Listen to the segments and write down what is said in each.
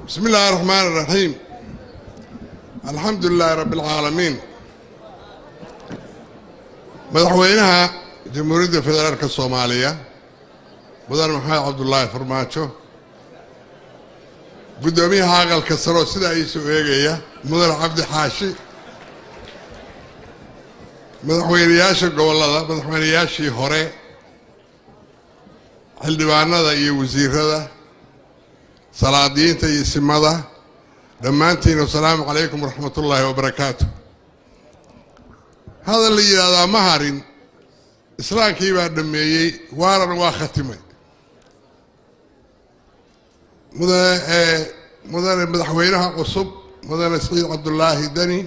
بسم الله الرحمن الرحيم الحمد لله رب العالمين madaxweynaha jamhuuriyadda federaalka soomaaliya mudan maxamed cabdulaahi farmaajo guddoomiyaha aqalka saroo sidaa iisoo eegaya mudan cabdi xaashi madaxweynayaasha gobollada madaxweynayaashii hore xildhibaanada iyo wasiirada salaadiyiinta iyo simada dhammaantiin wasalaamu calaykum waraxmat ullaahi wabarakaatu hadal la yidhaahdaa ma harin islaamkii baa dhammeeyey waaran waa khatimay mudane mudane madaxweynaha cusub mudane saciid cabdulaahi deni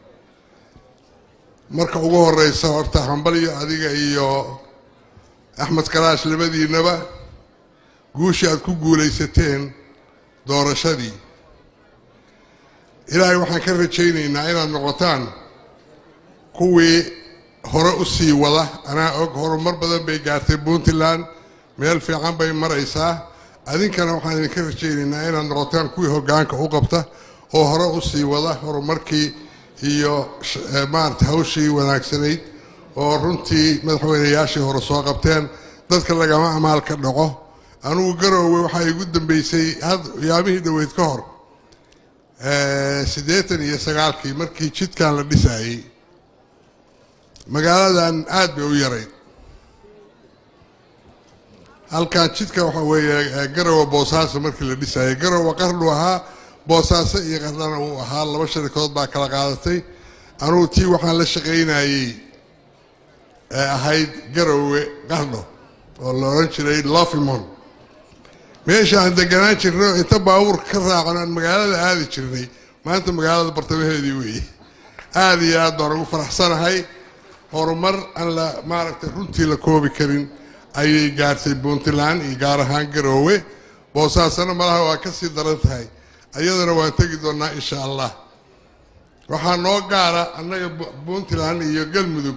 marka ugu horeysa horta hambalyo adiga iyo axmed karaash labadiinaba guushii aad ku guulaysateen doorashadii ilaahay waxaan ka rajaynaynaa inaad noqotaan kuwii hore u sii wada anaa og horumar badan bay gaartay puntland meel fiican bay maraysaa adinkana waxaan idinka rajaynaynaa inaad noqotaan kuwii hoggaanka u qabta oo hore u sii wada horumarkii iyo maarata hawshii wanaagsanayd oo runtii madaxweynayaashii hore soo qabteen dadka lagama amaal ka dhaco anugu garoowe waxaa igu dambeysay yaamihii dhoweyd ka hor siddeetan iyo sagaalkii markii jidkan la dhisaayey magaaladan aad bay u yarayd halkan jidka waxa weeye garowe boosaaso markii la dhisaayey garowe qarnu ahaa boosaaso iyo qarnana uu ahaa laba sharikood baa kala qaadatay anugu tii waxaan la shaqaynayey ee ahayd garowe qarno oo la odhan jiray lofimon meesha aan deganaan jirno inta baabuur ka raacno aan magaalada aadi jirnay maanta magaalada bartamaheedii weeye aada iyo aad baan ugu faraxsanahay horumar aan la maaragtay runtii la koobi karin ayay gaartay puntland iyo gaar ahaan garoowe boosaasana malaha waa ka sii daran tahay ayadana waan tegi doonnaa insha allah waxaa noo gaara annaga puntland iyo galmudug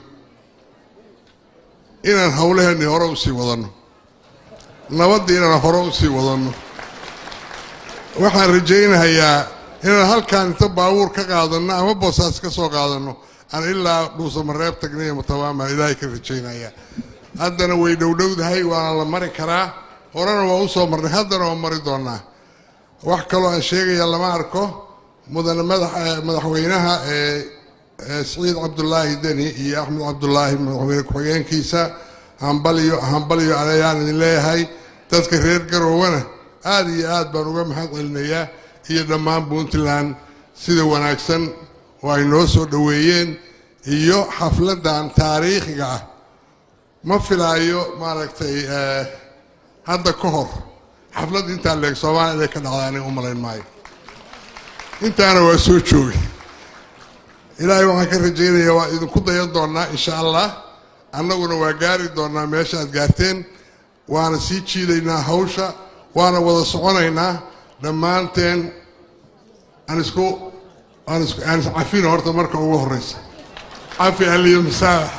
inaan howlaheenni hore usii wadanno nabadda inaan hore usii wadanno waxaan rajaynahayaa inaan halkaan inta baabuur ka qaadanno ama boosaas ka soo qaadanno aan ilaa dhuusamareeb tagnay mutabaama ilaahay ka rajaynaya haddana way dhowdhowdahay waana la mari karaa horena waa u soo marnay haddana waa mari doonaa wax kaloo aan sheegaya lama arko mudane madaxweynaha ee saciid cabdulaahi deni iyo axmed cabdulaahi madaxweyne ku-xigeenkiisa hambalyo hambalyo ayaan idin leeyahay dadka reer garowana aada iyo aad baan uga mahad celinayaa iyo dhammaan puntland sida wanaagsan oo ay noo soo dhoweeyeen iyo xafladdan taariikhiga ah ma filaayo maaragtay hadda ka hor xaflad intaa leeg soomaaliya inay ka dhacda aniga u malayn maayo intaana waa soo joogay ilaahay waxaan ka rajaynayaa waa idinku dayan doonnaa insha allah annaguna waa gaari doonnaa meesha aad gaarteen waana sii jiidaynaa hawsha waana wada soconaynaa dhammaanteen aan isku aan is aan iscafino horta marka ugu horreysa cafi aliyo masaabax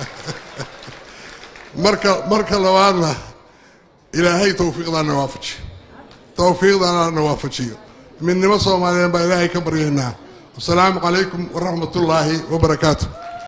marka marka labaadna ilaahay tawfiiqdaana waafajiyo tawfiiqdaana waafajiyo midnimo soomaaliyeed baa ilaahay ka baryaynaa wasalaamu calaykum waraxmat ullaahi wabarakaatu